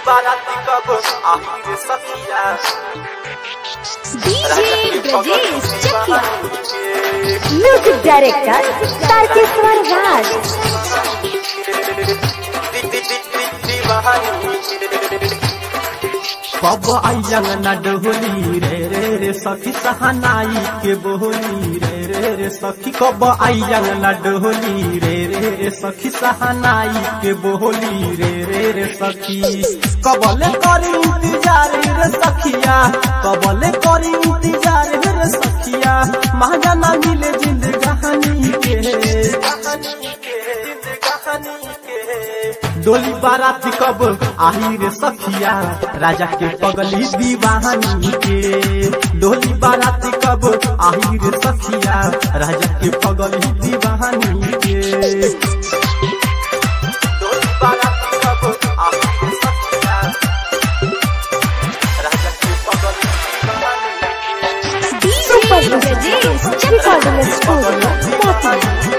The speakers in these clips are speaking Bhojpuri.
बाराती कब आखिर सखिया डीजे ब्रजेश चकिया के म्यूजिक डायरेक्टर तारकेश्वर राज कब आइयन न डोली रे रे रे सखी सहनाई के बोली रे रे रे सखी कब आइयन न डोली रे रे रे सखी सहनाई के बोली रे रे रे सखी कबले करी इंतजार रे सखिया कबले करी इंतजार रे सखिया महंगा ना मिले जिंदगानी के डोली बारात कब आही रे सखिया राजा के पगली दीवानी के डोली बारात कब आही रे सखिया राजा के पगली दीवानी के डोली बाराती कब आखिर सखिया राजा के पगल DJ Brajesh recording Chakiya studio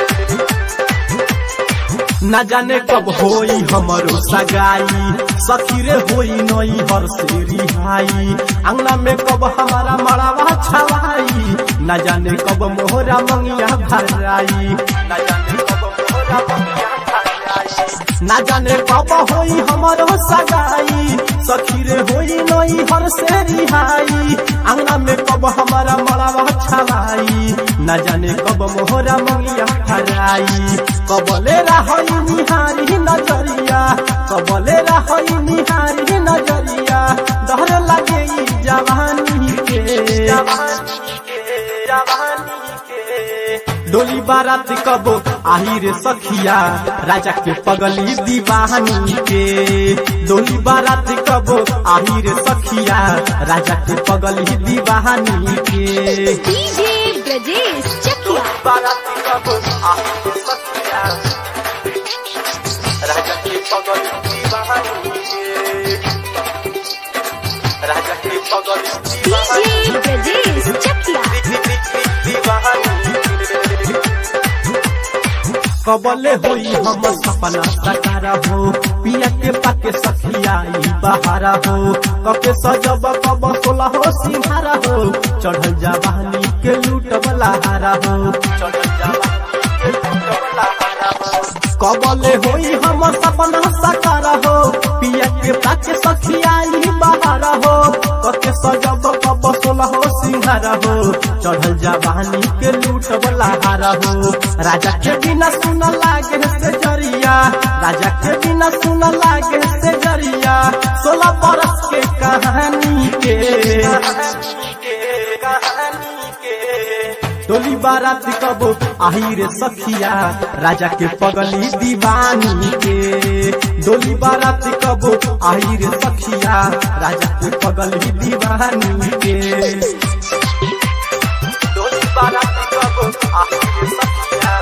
न जाने कब होई हमरो सगाई सखी रे होई नई हर से रिहाई अंगना में कब हमारा मड़ावा छवाई न जाने कब मोहरा मंगिया भराई न जाने कब मोरा बंगिया खाई ना जाने कब होई हमारो सगाई सखी रे होई नई हर से रिहाई अंगना में कब हमारा मड़ावा छवाई ना जाने कब मोहरा मंगिया हराई कबले रहोई निहारी नजरिया कबले रहोई निहारी नजरिया डर लगे ई जवानी के जवानी के जवानी के डोली बारात कब आही रे सखिया राजा के पगली दीवानी के डोली बारात कब आही रे सखिया राजा के पगली दीवानी के डीजे ब्रजेश चकिया बाराती कब आखिर सखिया राजा के पगल दीवानी के राजा के पगल डीजे ब्रजेश चकिया दीवानी कबले होई हम सपना सकार हो पिया के पाके सखिया ई बहारा हो कके सजब कब सोला हो सिंहारा हो चढ़ल जवानी के लूट वाला हारा हो चढ़ल जवानी के लूटवला हारा हो कबले होई हम सपना सकार हो पिया के पाके सखिया ई बहारा हो कके सजब कब सोला हो सिंहारा हो चढ़ल जवानी के लूट वाला हारा हो राजा के बिना सुन लागे से जरिया राजा के बिना सुन लागे से जरिया सोलह बरस के कहानी के कहानी के कहानी के डोली बारात कब आही रे सखिया राजा के पगली दीवानी के डोली बारात कब आही रे सखिया राजा के पगली दीवानी के डोली बाराती कब आखिर सखिया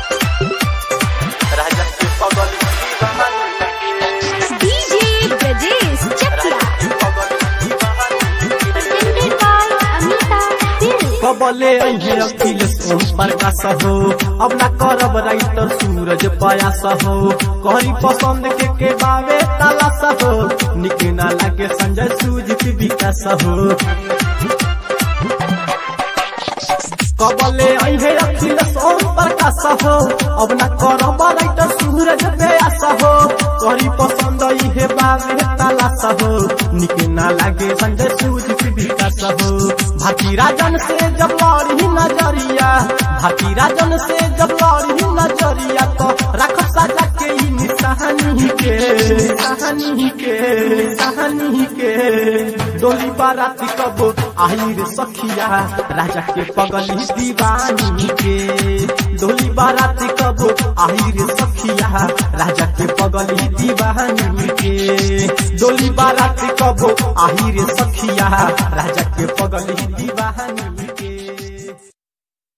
राजा के पगल दीवानी के डीजे ब्रजेश चकिया के पगल दीवानी presented by Amita Dill कबले अहे अखिलेश ओम प्रकाश हो अब ना करब राइटर सूरज पयास हो कहरी पसंद के के बावे तलाश हो निके ना लागे संजय सुजित विकास हो कबले अहे अखिलेश ओम प्रकाश हो अब ना करब राइटर सूरज पयास हो कहरी पसंद इहे बावे तलाश हो निके ना लागे संजय सुजित विकास हो भाती राजन से जब लड़ी नजरिया भाती राजन से जब लड़ी नजरिया तो रख सजा के ई निशानी के कहानी के कहानी के डोली बारात कब आई रे सखिया राजा के पगली दीवानी के डोली बारात कब आई रे सखिया राजा के पगली दीवानी के डोली बारात कब आई रे सखिया राजा के पगली दीवानी